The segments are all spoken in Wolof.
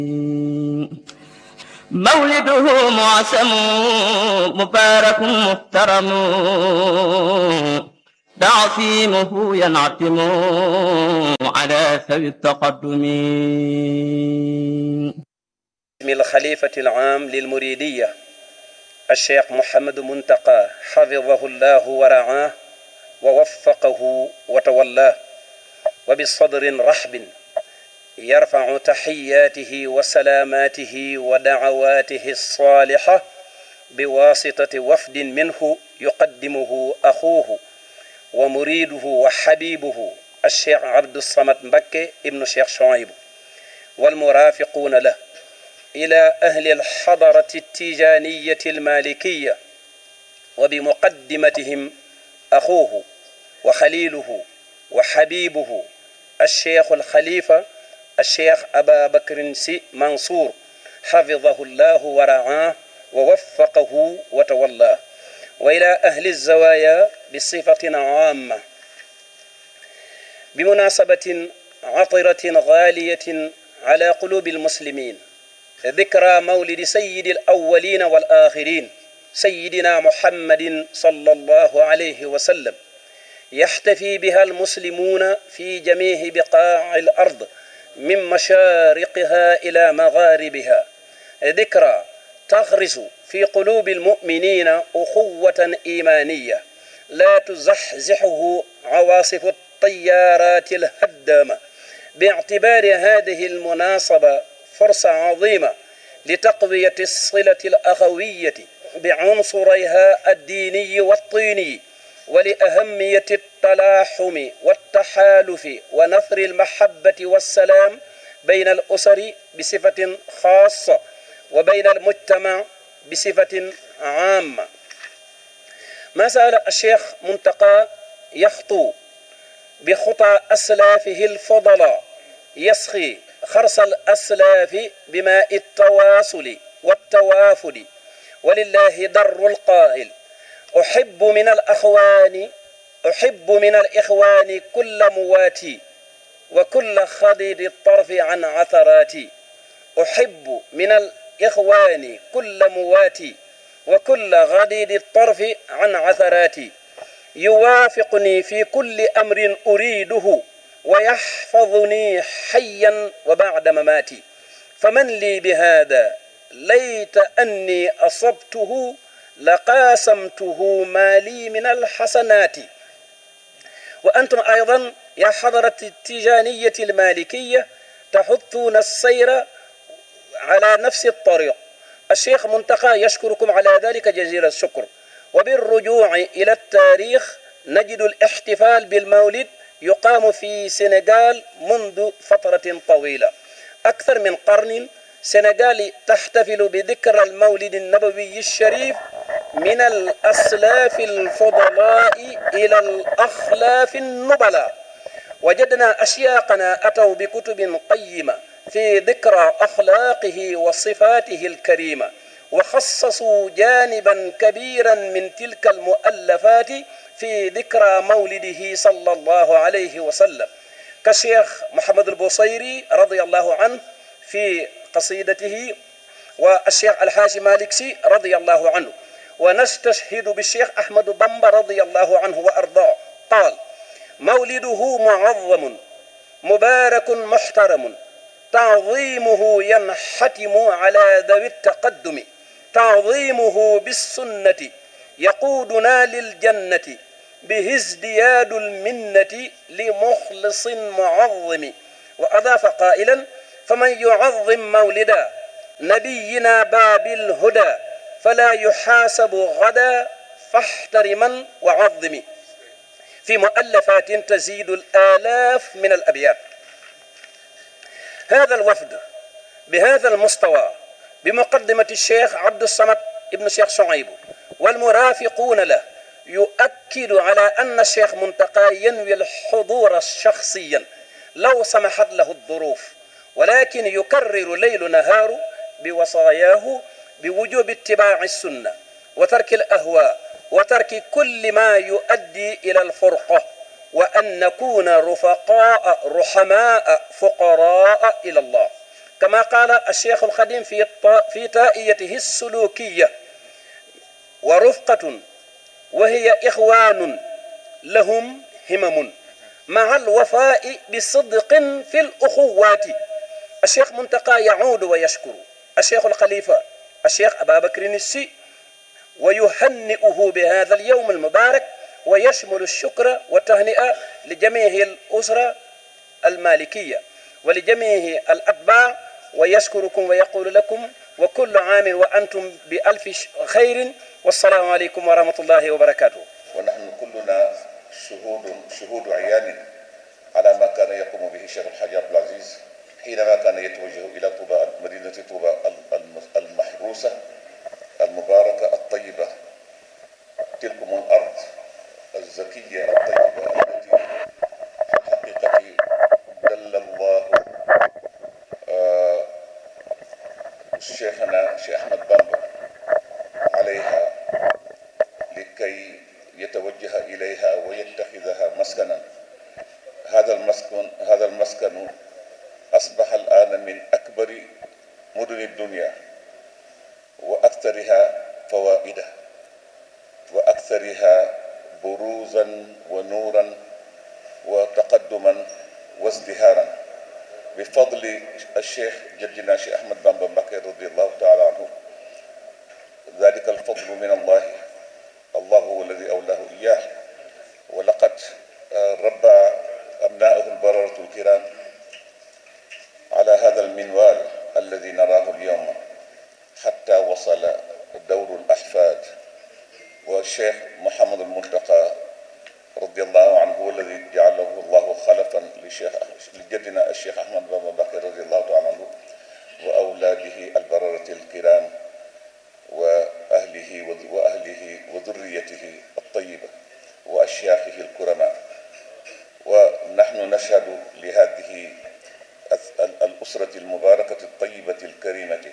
مولده معسم مبارك محترم تعصيمه ينعتم على سوي التقدم باسم الخليفة العام للمريدية الشيخ محمد منتقى حفظه الله ورعاه ووفقه وتولاه وبصدر رحب يرفع تحياته وسلاماته ودعواته الصالحة بواسطة وفد منه يقدمه أخوه ومريده وحبيبه الشيخ عبد الصمد مكي ابن الشيخ شعيب والمرافقون له إلى أهل الحضرة التيجانية المالكية وبمقدمتهم أخوه وخليله وحبيبه الشيخ الخليفة الشيخ أبا بكر سي منصور حفظه الله ورعاه ووفقه وتولاه وإلى أهل الزوايا بصفة عامة بمناسبة عطرة غالية على قلوب المسلمين ذكرى مولد سيد الأولين والآخرين سيدنا محمد صلى الله عليه وسلم يحتفي بها المسلمون في جميع بقاع الأرض من مشارقها إلى مغاربها ذكرى تغرس في قلوب المؤمنين أخوة إيمانية لا تزحزحه عواصف الطيارات الهدامة باعتبار هذه المناسبة فرصة عظيمة لتقوية الصلة الأخوية بعنصريها الديني والطيني ولأهمية التلاحم والتحالف ونثر المحبة والسلام بين الأسر بصفة خاصة وبين المجتمع بصفة عامة ما زال الشيخ منتقى يخطو بخطى أسلافه الفضلاء يسخي خرس الأسلاف بماء التواصل والتوافد ولله در القائل أحب من الأخوان أحب من الإخوان كل مواتي وكل خضيد الطرف عن عثراتي أحب من الإخوان كل مواتي وكل غديد الطرف عن عثراتي يوافقني في كل أمر أريده ويحفظني حيا وبعد مماتي فمن لي بهذا ليت أني أصبته لقاسمته ما لي من الحسنات وأنتم أيضا يا حضرة التجانية المالكية تحثون السير على نفس الطريق الشيخ منتقى يشكركم على ذلك جزيل الشكر وبالرجوع إلى التاريخ نجد الاحتفال بالمولد يقام في سنغال منذ فترة طويلة أكثر من قرن سنغال تحتفل بذكرى المولد النبوي الشريف من الأسلاف الفضلاء إلى الأخلاف النبلاء وجدنا أشياقنا أتوا بكتب قيمة في ذكرى أخلاقه وصفاته الكريمة وخصصوا جانبا كبيرا من تلك المؤلفات في ذكرى مولده صلى الله عليه وسلم كشيخ محمد البوصيري رضي الله عنه في قصيدته والشيخ الحاج مالكسي رضي الله عنه ونستشهد بالشيخ أحمد بمبا رضي الله عنه وأرضاه قال مولده معظم مبارك محترم تعظيمه ينحتم على ذوي التقدم تعظيمه بالسنة يقودنا للجنة به ازدياد المنة لمخلص معظم وأضاف قائلا فمن يعظم مولدا نبينا باب الهدى فلا يحاسب غدا فاحترما وعظم في مؤلفات تزيد الآلاف من الأبيات هذا الوفد بهذا المستوى بمقدمة الشيخ عبد الصمد ابن الشيخ شعيب والمرافقون له يؤكد على أن الشيخ منتقى ينوي الحضور شخصيا لو سمحت له الظروف ولكن يكرر ليل نهار بوصاياه بوجوب اتباع السنة وترك الأهواء وترك كل ما يؤدي إلى الفرقة وأن نكون رفقاء رحماء فقراء إلى الله كما قال الشيخ الخديم في في تائيته السلوكية ورفقة وهي إخوان لهم همم مع الوفاء بصدق في الأخوات الشيخ منتقى يعود ويشكر الشيخ الخليفة الشيخ أبا بكر السي ويهنئه بهذا اليوم المبارك ويشمل الشكر والتهنئة لجميع الأسرة المالكية ولجميع الأتباع ويشكركم ويقول لكم وكل عام وأنتم بألف خير والسلام عليكم ورحمة الله وبركاته ونحن كلنا شهود شهود عيان على ما كان يقوم به الشيخ الحاج عبد العزيز حينما كان يتوجه الى طوبى مدينه طوبى المحروسه المباركه الطيبه تلكم الارض الزكيه الطيبه التي في الحقيقه دل الله شيخنا شيخ احمد بامبا عليها لكي يتوجه اليها ويتخذها مسكنا هذا المسكن هذا المسكن اصبح الان من اكبر مدن الدنيا واكثرها فوائدا واكثرها بروزا ونورا وتقدما وازدهارا بفضل الشيخ جدنا الشيخ احمد بن بكر رضي الله تعالى عنه ذلك الفضل من الله الله هو الذي اولاه اياه ولقد ربى ابناؤه البرره الكرام على هذا المنوال الذي نراه اليوم حتى وصل دور الاحفاد والشيخ محمد المنتقى رضي الله عنه هو الذي جعله الله خلفا لشيخ لجدنا الشيخ احمد بن بكر رضي الله تعالى عنه واولاده البرره الكرام واهله واهله وذريته الطيبه واشياخه الكرماء ونحن نشهد لهذه الاسره المباركه الطيبه الكريمه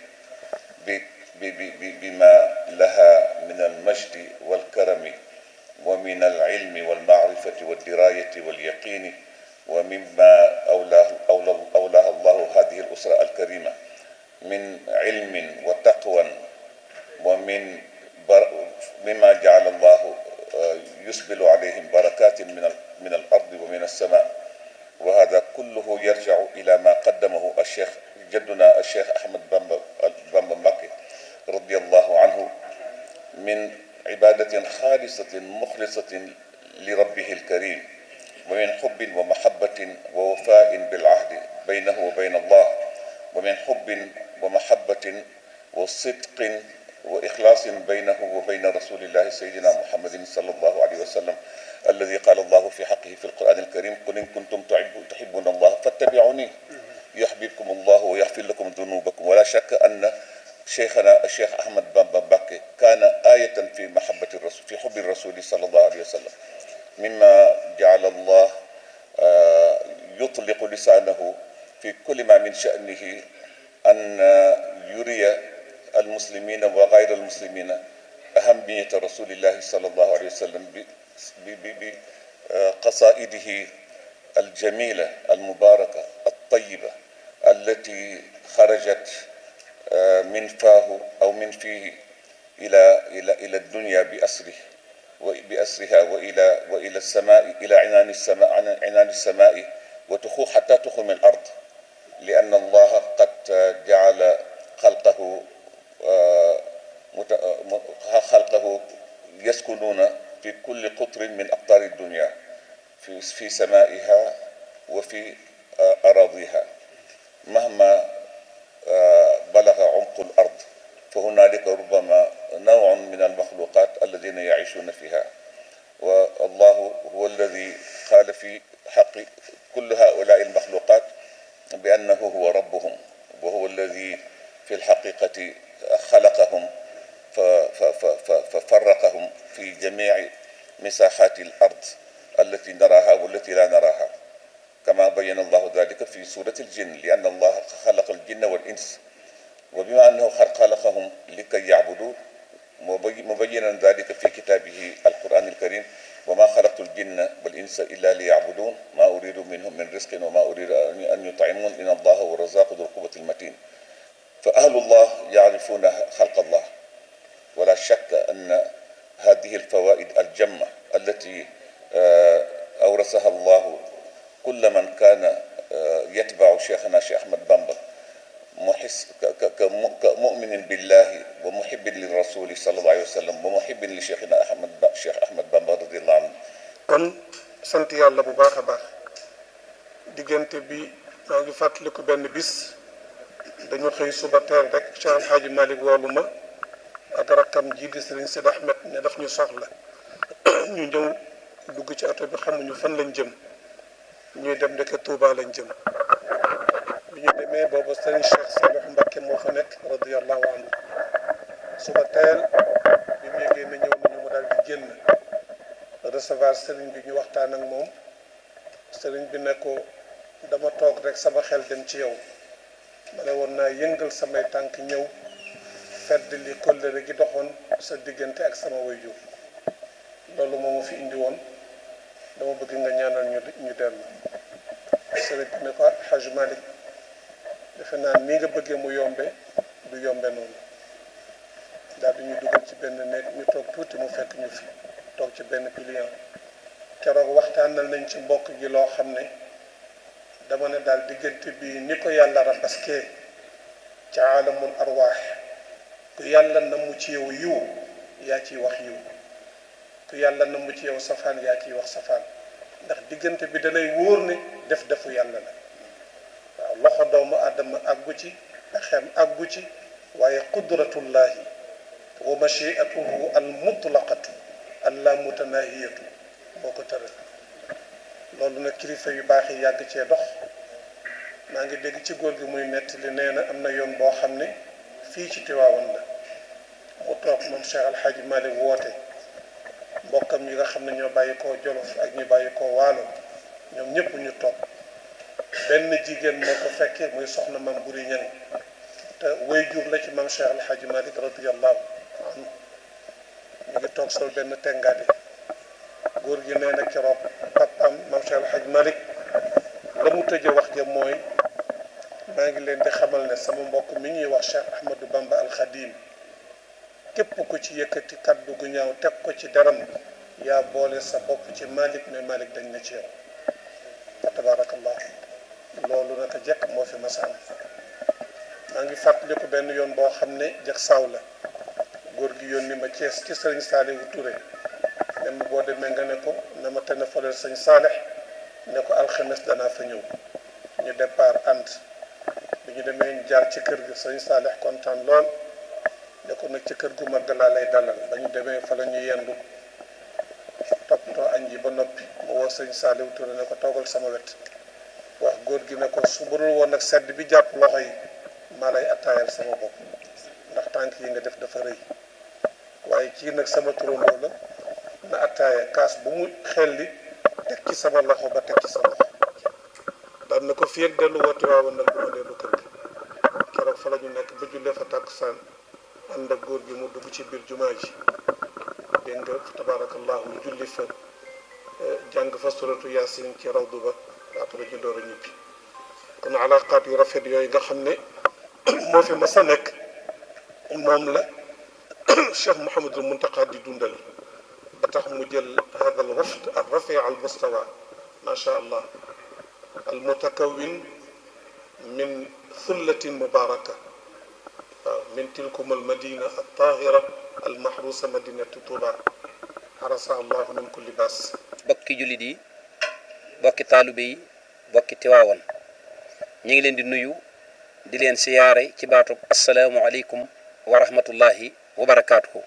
بما لها من المجد والكرم ومن العلم والمعرفة والدراية واليقين ومما أولاه, أولاه, أولاه الله هذه الأسرة الكريمة من علم وتقوى ومن بر مما جعل الله يسبل عليهم بركات من من الأرض ومن السماء وهذا كله يرجع إلى ما قدمه الشيخ جدنا الشيخ أحمد بن مكي رضي الله عنه من عبادة خالصة مخلصة لربه الكريم ومن حب ومحبة ووفاء بالعهد بينه وبين الله ومن حب ومحبة وصدق وإخلاص بينه وبين رسول الله سيدنا محمد صلى الله عليه وسلم الذي قال الله في حقه في القرآن الكريم قل إن كنتم تحبون الله فاتبعوني يحببكم الله ويغفر لكم ذنوبكم ولا شك أن شيخنا الشيخ احمد بن بكي كان آية في محبة الرسول في حب الرسول صلى الله عليه وسلم مما جعل الله يطلق لسانه في كل ما من شأنه أن يري المسلمين وغير المسلمين أهمية رسول الله صلى الله عليه وسلم بقصائده الجميلة المباركة الطيبة التي خرجت من فاه او من فيه الى الى الى الدنيا باسره باسرها والى والى السماء الى عنان السماء عنان السماء وتخو حتى تخرم الارض لان الله قد جعل خلقه خلقه يسكنون في كل قطر من اقطار الدنيا في في سمائها وفي اراضيها مهما بلغ عمق الارض فهنالك ربما نوع من المخلوقات الذين يعيشون فيها والله هو الذي قال في حق كل هؤلاء المخلوقات بانه هو ربهم وهو الذي في الحقيقه خلقهم ففرقهم في جميع مساحات الارض التي نراها والتي لا نراها كما بين الله ذلك في سورة الجن لأن الله خلق الجن والإنس وبما أنه خلقهم لكي يعبدوا مبينا ذلك في كتابه القرآن الكريم wa ma xalaqtu ljinna wal insa illa li yacbudun ma uridu minhum min risqin wa ma uridu an yutcimun in allaha wa razaqu du lquwati almatin fa ahlu llah yacrifuna xalqa allah wala shakka anna hadihi alfawaid aljamma allati awrasaha allahu kulla man kaana yatbacu cheikhana cheikh ahmad bamba muxis ka muminin billahi wa muhibin li rasuli sallallahu alayhi wa sallam wa muhibin li cheikhina ahmad ba cheikh ahmad bamba radiallahu anhu kon sant yàlla bu baax a baax diggante bi maa ngi fàttaliku benn bis dañu xëy suba teel rek Cheikh Alxaaji Malik woolu ma ak rakkam ji di Sëriñ Sid Ahmed ne daf ñu soxla ñu ñëw dugg ci oto bi xamuñu fan lañ jëm ñuy dem ndeke Touba lañ jëm bi ñu demee boobu Sëriñ Cheikh Saliou Mbacké moo fa nekk radiyallahu anhu suba teel bi mu yégee ne ñëw nañu mu daal di génn recevoir sëriñ bi ñu waxtaan ak moom sëriñ bi ne ko dama toog rek sama xel dem ci yow ma ne woon naa yëngal samay tànk ñëw fedd li kóllëre gi doxoon sa diggante ak sama waajur loolu moo ma fi indi woon dama bëgg nga ñaanal ñu ñu dellu sëriñ bi ne ko Haj Malik defe naa nii nga bëggee mu yombe du yombe noonu daal di ñu dugal ci benn néeg ñu toog tuuti mu fekk ñu fi toog ci benn pilier keroog waxtaanal nañ ci mbokk gi loo xam ne dama ne daal diggante bi ni ko yàlla rabaskee ci aalamul arwaax ku yàlla namu ci yow yiw yaa ciy wax yiw ku yàlla namu ci yow safaan yaa ciy wax safaan ndax diggante bi dalay wóor ne def defu yàlla la waaw loxo doomu aadama àggu ci axem àggu ci waaye qudratullahi wa machiatuhu al mutlaqatu allah mutanahiyatu moo ko tëral loolu nag kilifa yu baax yi yàgg cee dox maa ngi dégg ci góor gi muy nettali nee na am na yoon boo xam ne fii ci Tiwaawan la mu toog moom Cheikh Al Hadj Malick woote mbokkam yi nga xam ne ñoo bàyyi koo Jolof ak ñu bàyyi koo Waalo ñoom ñëpp ñu toog benn jigéen moo ko fekkee muy soxna mam buri ñang te way jur la ci mam Cheikh Al Hadj Malick radiyallahu anhu ñu ngi toog sol benn tengaade góor gi nee na keroog papam mam Cheikh El Hadj Malick la mu tëje wax ja mooy maa ngi leen di xamal ne sama mbokk mi ñuy wax Cheikh Ahmadou Bamba Al Khadim képp ku ci yëkkati kaddu gu ñaaw teg ko ci deram yaa boole sa bopp ci Malick mais Malick dañ na ci yow fa tabarakallah loolu naka jekk moo fi masa am maa ngi fàttaliku benn yoon boo xam ne jag saaw la góor gi yónni ma Cees ci sëriñ Saalihu Touré ne ma boo demee nga ne ko na ma tene faleel sëñ Saalex ne ko alxames danaa fa ñëw ñu départ ànd bi ñu demee ñu jaar ci kër gi sëñ Saalex kontaan lool ne ko nag ci kër gu mag laa lay dalal ba ñu demee fa la ñu yendu toppatoo añ yi ba noppi mu woo sëñ Saalihu Touré ne ko toogal sama wet wax góor gi ne ko su burul woon nag sedd bi jàpp loxo yi maa lay attaayal sama bopp ndax tànk yi nga def dafa rëy waaye kii nag sama turandoo la na attaaya kaas bu mu xelli teg ci sama loxo ba teg ci sa loxo daan na ko fii ak dellu woote waawoon nag bu ma dellu kër gi keroog fa la ñu nekk ba jullee fa tàkkusaan ànd ak góor gi mu dugg ci biir jumaa ji dégg nga tabaarakallahu mu julli fa jàng fa suratu yaasin ci rawdu ba après ñu door a ñibbi kon alaaqaat yu rafet yooyu nga xam ne moo fi mas a nekk moom la cheikh Mouhamadul Muntaqa di dundal ba tax mu jël hada al wafd al rafi al mustawa ma sha allah al mutakawin min thullatin mubaraka waaw min tilkum al madina al tahira al mahrusa madinatu tuba harasa allahu min kulli baas bokki jullit yi bokki taalibe yi bokki tiwaawan ñu ngi leen di nuyu di leen siyaare ci baatub asalaamualeykum wa rahmatullahi wa barakaatuhu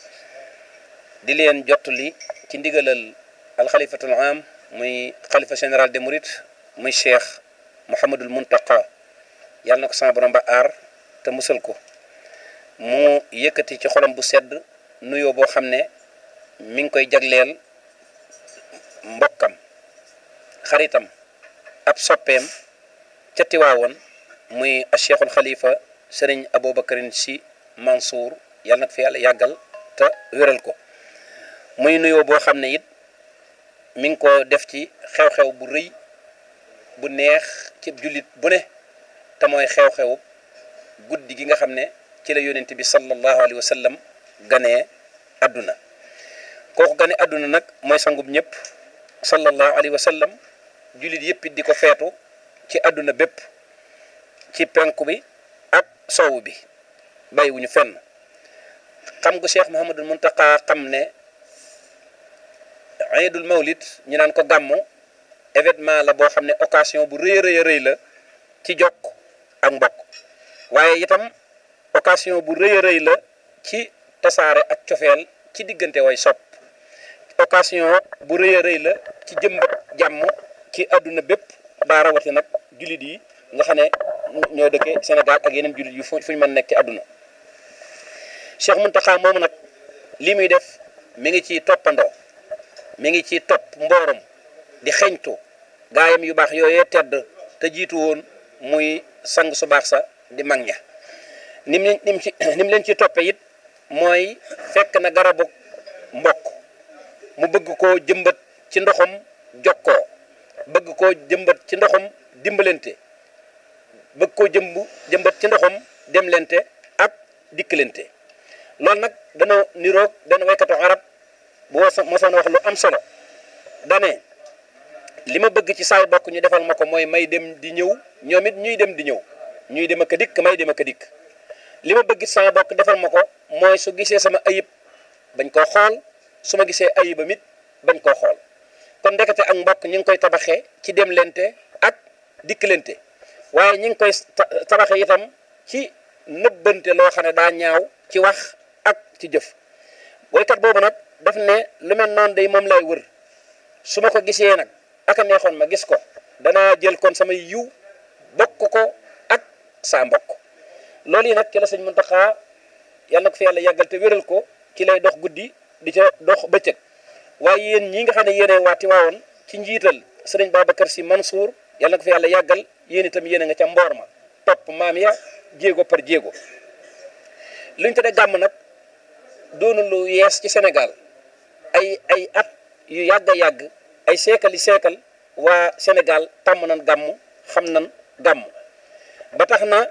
di leen jottali ci ndigalal alxalifatul am muy xalifa général des mourides muy cheikh Mouhamadul Muntaqa yàlla na ko sama borom ba aar te musal ko mu yëkkati ci xolam bu sedd nuyoo boo xam ne mi ngi koy jagleel mbokkam xaritam ab soppeem ca Tiwaawoon muy a cheikhul xalifa sëriñ Aboubacarin si Mansour yàlla nag fi yàlla yàggal te wéral ko muy nuyoo boo xam ne it mi ngi ko def ci xew-xew bu rëy bu neex ci jullit bu ne te mooy xew-xew guddi gi nga xam ne ci la yonent bi sallallahu alayhi wa sallam ganee àdduna kooku gane àdduna nag mooy sangub ñëpp sallallahu alayhi wa sallam jullit yëpp it di ko feetu ci àdduna bépp ci penku bi ak sowu bi bàyyiwuñu fenn xam gu Cheikh Mouhamadul Muntaqa xam ne Iidul Mawlid ñu naan ko gàmmu événement la boo xam ne occasion bu rëy a rëy rëy la ci jokk ak mbokk waaye itam occasion bu rëy a rëy la ci tasaare ak cofeel ci diggante way sopp occasion bu rëy a rëy la ci jëmbat jàmm ci àdduna bépp daa rawati nag jullit yi nga xam ne ñoo dëkke Sénégal ak yeneen jullit yu fu ñu mën nekk ci àdduna Cheikh Mountakha moomu nag li muy def mi ngi ciy toppandoo mi ngi ciy topp mboorom di xeñtu gaayam yu baax yooyee tedd te jiitu woon muy sang su baax sa di mag ña nim nim ci nim leen ci toppe it mooy fekk na garabu mbokk mu bëgg koo jëmbat ci ndoxam jokkoo bëgg koo jëmbat ci ndoxam dimbalante bëgg koo jëmb jëmbat ci ndoxam demlente ak dikkalante loolu nag dana niroog dana waykatu arab bu mosoon wax lu am solo dane li ma bëgg ci saay bokk ñu defal ma ko mooy may dem di ñëw ñoom it ñuy dem di ñëw ñuy dem ak a dikk may dem ak a dikk li ma bëgg sama bokk defal ma ko mooy su gisee sama ayib bañ koo xool su ma gisee ayibam it bañ koo xool kon ndekete ak mbokk ñu ngi koy tabaxee ci demlente ak dikkalante waaye ñu ngi koy tabaxee itam ci nëbbante loo xam ne daa ñaaw ci wax ak ci jëf woykat boobu nag daf ne lu mel noonu day moom lay wër su ma ko gisee nag aka neexoon ma gis ko danaa jël kon sama yiw bokk ko ak saa mbokk loolu yi nag ci la sëñ Muntaxa yàlla na ko fi yàlla yàggal te wéral ko ci lay dox guddi di ca dox bëccëg waaye yéen ñi nga xam ne yéene waati waawoon ci njiital sëriñ Babacar Sy Mansour yàlla na ko fi yàlla yàggal yéen itam yéene nga ca mboor ma topp maam ya jéego par jéego luñ te de gàmm nag doonu lu yees ci Sénégal ay ay at yu yàgg a yàgg ay seekal yi seekal waa Sénégal tàmm nan gàmm xam nan gàmm ba tax na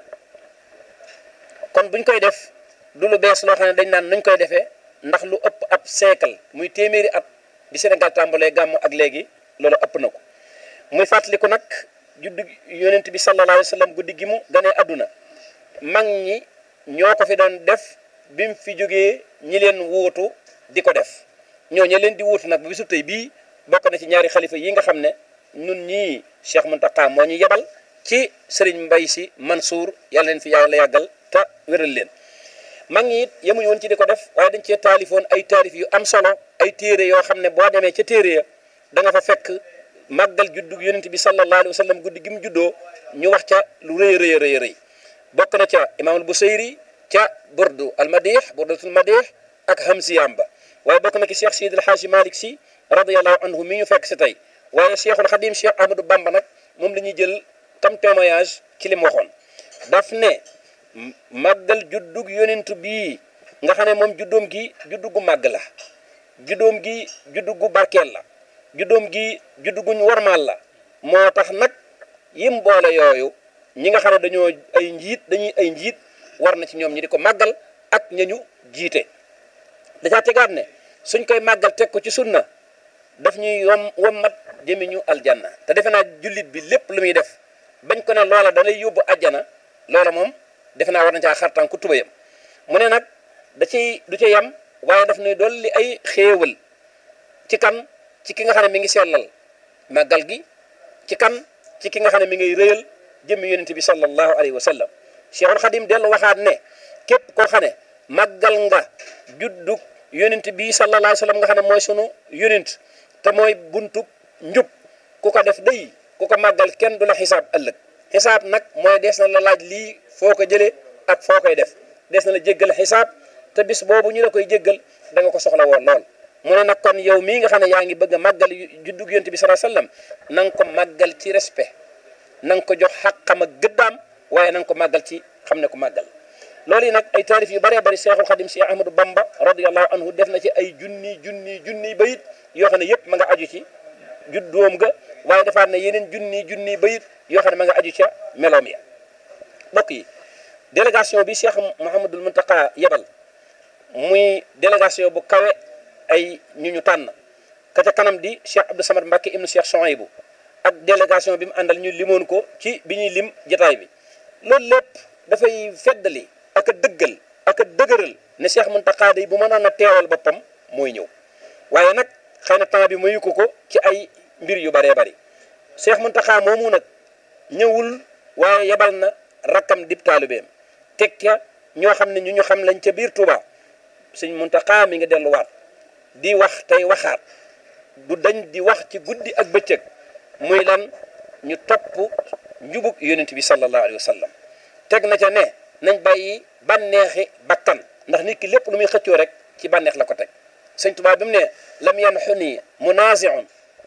kon buñ koy def du lu bees loo xam ne dañ naan nuñ koy defee ndax lu ëpp ab seekal muy téeméeri at di Sénégal tàmbalee gàmm ak léegi loolu ëpp na ko muy fàttaliku nag juddu yonent bi sallallahu alayhi wa sallam guddi gi mu ganee àdduna mag ñi ñoo ko fi doon def bi mu fi jógee ñi leen wuutu di ko def ñoo ña leen di wuutu nag ba bisu tey bii bokk na ci ñaari xalifa yi nga xam ne ñun ñii Cheikh Mountakha moo ñu yebal ci Serigne Mbaye Sy Mansour yàlla leen fi yàlla yàggal te wéral leen mag ñi it yemuñu woon ci di ko def waaye dañ cee taalifoon ay taalif yu am solo ay téere yoo xam ne boo demee ca téere ya da nga fa fekk màggal juddu yonent bi sallallahu alayhi wa sallam guddi gi mu juddoo ñu wax ca lu rëy rëy rëy rëy bokk na ca imaamul Busayri ca burdu al madih burdatul madih ak hamsiyam ba waaye bokk na ki Cheikh Sidi El Hadji Malick Sy radiyallahu anhu mi ñu fekk si tey waaye Cheikhul Khadim Cheikh Ahmadou Bamba nag moom la ñuy jël tam témoignage ci li mu waxoon daf ne màggal juddug yonent bii nga xam ne moom juddoom gi juddu gu màgg la juddoom gi juddu gu barkeel la juddoom gi juddu guñ warmaal la moo tax nag yim boole yooyu ñi nga xam ne dañoo ay njiit dañuy ay njiit war na ci ñoom ñi di ko màggal ak ñañu jiite dacaa tegaat ne suñ koy màggal teg ko ci sunna daf ñuy yom wommat jëmi ñu aljanna te defe naa jullit bi lépp lu muy def bañ ko ne loola da lay yóbbu ajjana loola moom defe naa war na caa xartaan ku tubayam mu ne nag da ciy du ca yem waaye daf ñuy dolli ay xéewal ci kan ci ki nga xam ne mi ngi sellal màggal gi ci kan ci ki nga xam ne mi ngay rëyal jëmmi yonente bi sallallahu alayhi wa sallam Cheikhul Khadim dellu waxaat ne képp koo xam ne màggal nga juddug yonent bi sallallahu alayhi wa sallam nga xam ne mooy sunu yonent te mooy buntu njub ku ko def day ku ko màggal kenn du la xisaab ëllëg xisaab nag mooy des na la laaj lii foo ko jëlee ak foo koy def des na la jéggal xisaab te bis boobu ñu la koy jéggal da nga ko soxla woon lool mu ne nag kon yow mii nga xam ne yaa ngi bëgg a màggal juddug yonent bi sallallahu alayhi wa sallam na nga ko màggal ci respect na nga ko jox xàqam ak gëddaam waaye na nga ko màggal ci xam ne ko màggal loolu yi nag ay taarif yu bëree bëri Seexul Xadim Cheikh Ahmadou Bamba radiyallahu anhu def na ci ay junni junni junni bayit yoo xam ne yëpp ma nga aju ci juddoom ga waaye defaat na yeneen junni junni bayit yoo xam ne ma nga aju ca meloom ya mbokk yi délégation bi Cheikh Mouhamadul Muntaka yebal muy délégation bu kawe ay ñu ñu tànn ka ca kanam di Cheikh Abdou Samad Mbacke ibnu Cheikh Souhaïbou ak délégation bi mu àndal ñu limoon ko ci bi ñuy lim jataay bi loolu lépp dafay feddali ak a dëggal ak a dëgëral ne Cheikh Muntaka day bu mënoon a teewal boppam mooy ñëw waaye nag xëy na temps bi mayu ko ko ci ay mbir yu bëree bëri Cheikh Muntaka moomu nag ñëwul waaye yebal na rakkam dib taalibeem teg ca ñoo xam ne ñu ñu xam lañ ca biir Touba sëñ Muntaka mi nga delluwaat di wax tey waxaat du dañ di wax ci guddi ak bëccëg muy lan ñu topp njubug yonent bi sallallahu alayhi wa sallam teg na ca ne nañ bàyyi bànneexi bakkan ndax nit ki lépp lu muy xëccoo rek ci bànneex la ko teg sëñ Tuubaa bi mu ne lam yanxuni munaziun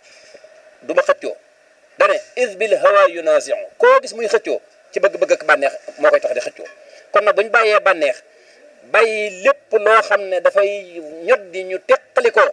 du ma xëccoo dane is bil hawa yunaziu koo gis muy xëccoo ci bëgg-bëgg ak bànneex moo koy tax di xëccoo kon nag bu ñu bàyyee bànneex bàyyi lépp loo xam ne dafay ñot di ñu teqali ko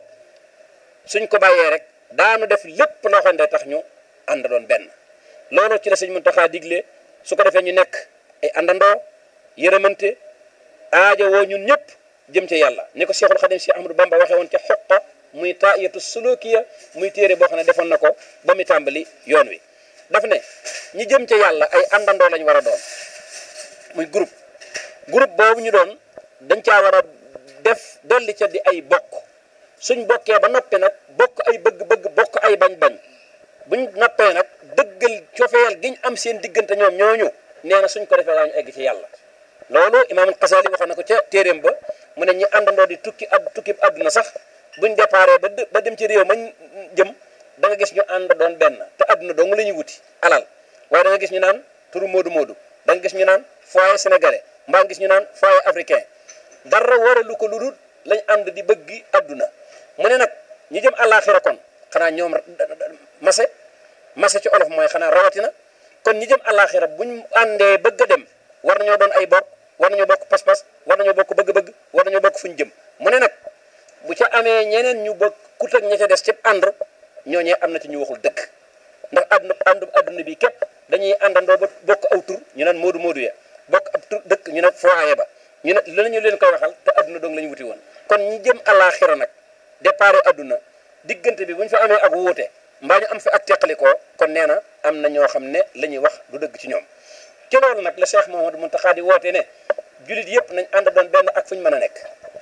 suñ ko bàyyee rek daanu def lépp loo xam ne day tax ñu ànd doon benn loolu ci la sëñ Muntaxa digle su ko defee ñu nekk ay àndandoo yërëmante aajo woo ñun ñëpp jëm ca yàlla ni ko Cheikhul Khadim si Ahmadou Bamba waxee woon ca xoqa muy taayatu sulukiya muy téere boo xam ne defoon na ko ba mu tàmbali yoon wi daf ne ñi jëm ca yàlla ay àndandoo lañ war a doon muy groupe groupe boobu ñu doon dañ caa war a def dolli ca di ay bokk suñ bokkee ba noppi nag bokk ay bëgg-bëgg bokk ay bañ-bañ buñ noppee nag dëggal cofeel giñ am seen diggante ñoom ñooñu nee na suñ ko defee daañu egg ci yàlla loolu imaamul Xasaali waxoon na ko ca téeréem ba mu ne ñi àndandoo di tukki ab tukki àdduna sax buñ déparé ba ba dem ci réew mañ jëm da nga gis ñu ànd doon benn te àdduna dong la ñuy wuti alal waaye da nga gis ñu naan turu moodu moodu da nga gis ñu naan foyer sénégalais mbaa gis ñu naan foyer africain dara waralu ko lu dul lañ ànd di bëggi àdduna mu ne nag ñi jëm àllaaxira kon xanaa ñoom mase mase ci olof mooy xanaa rawatina kon ñi jëm àllaaxira buñ àndee bëgg a dem war nañoo doon ay bokk war nañoo bokk pas-pas war nañoo bokk bëgg-bëgg war nañoo bokk fuñ jëm mu ne nag bu ca amee ñeneen ñu bokk kut ak ña ca des ci ànd ñooñee am na ci ñu waxul dëgg ndax àdduna àndu àdduna bi képp dañuy àndandoo ba bokk aw tur ñu naan moodu moodu ya bokk ab tur dëkk ñu ne foyer ba ñu ne lu ñu leen koy waxal te àdduna dong la ñu wuti woon kon ñi jëm àllaaxira nag départ àdduna diggante bi bu ñu fa amee ak wuute mbaa ñu am fi ak teqalikoo kon nee na am na ñoo xam ne la ñuy wax du dëgg ci ñoom ci loolu nag la Cheikh Mouhamadou Mountakha di woote ne jullit yëpp nañ ànd doon benn ak fu ñu mën a nekk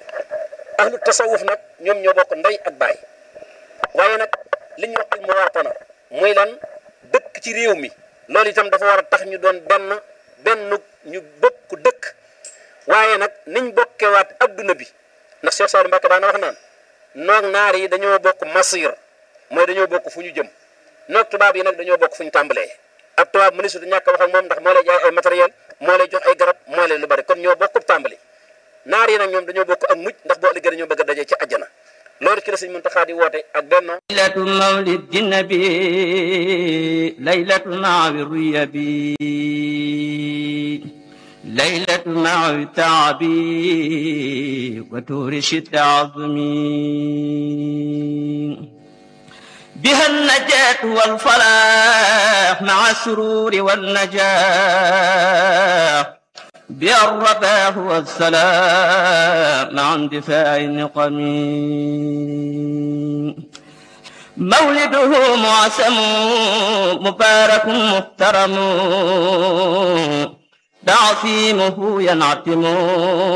ahlu tasawuf nag ñoom ñoo bokk ndey ak baay waaye nag li ñuy wax al muwaatana muy lan dëkk ci réew mi loolu itam dafa war a tax ñu doon benn benn ñu bokk dëkk waaye nag niñ bokkewaat adduna bi ndax Cheikh Saliou Mbacké daana wax naan noog naar yi dañoo bokk masir mooy dañoo bokk fu ñu jëm noog tubaab yi nag dañoo bokk fu ñu tàmbalee ab tubaab ministre du ñàkk wax ak moom ndax moo lay jaay ay matériel moo lay jox ay garab moo lay lu bari kon ñoo bokk tàmbali naar yi nag ñoom dañoo bokk ak mujj ndax boo ëllëgee dañoo bëgg a dajee ci àjjana loolu ci la sëñ Muntaxa di woote ak benno laylatu mawlidi nabi laylatu naawi ruyabi laylatu naawi taabi wa tuurishi taazumi بها النجاة والفلاح مع السرور والنجاح بها الرفاه والسلام مع اندفاع النقم مولده معسم مبارك محترم تعصيمه ينعتم